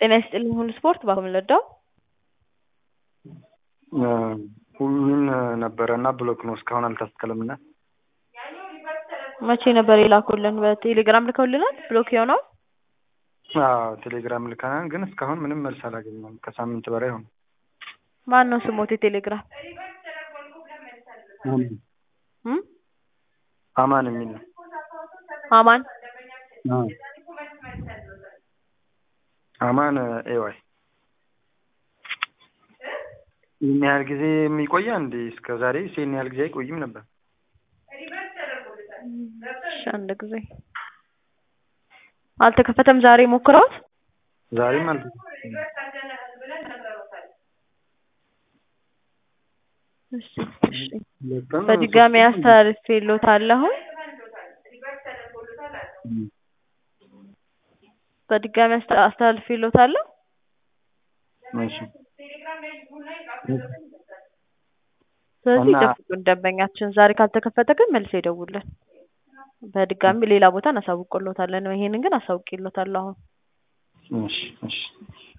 ጤና ይስጥልኝ ሁሉ ስፖርት በአሁኑ ለዳው ሁሉን ነበረ እና ብሎክ ነው እስካሁን አልተስተካከለም እና መቼ ነበር የላኩልን? በቴሌግራም ልከውልናል። ብሎክ የሆነው አዎ ቴሌግራም ልከናል፣ ግን እስካሁን ምንም መልስ አላገኘም። ከሳምንት በላይ ሆነ። ማን ነው ስሞት? የቴሌግራም እም? አማን የሚል ነው። አማን አማን ኤዋይ ይህን ያህል ጊዜ የሚቆያ እንዴ? እስከ ዛሬ ይህን ያህል ጊዜ አይቆይም ነበር። እሺ አንድ ጊዜ አልተከፈተም። ዛሬ ሞክረውት ዛሬም አልተ እሺ እሺ በድጋሚ አስተላልፌልዎታለሁ። በድጋሚ አስተ- አስተላልፌልዎታለሁ። እሺ ስለዚህ እና- ይጠብቁን ደንበኛችን። ዛሬ ካልተከፈተ ግን መልሰው ይደውሉልን። በድጋሚ ሌላ ቦታ እናሳውቅልዎታለን። ይሄንን ግን አሳውቄልዎታለሁ አሁን እሺ እሺ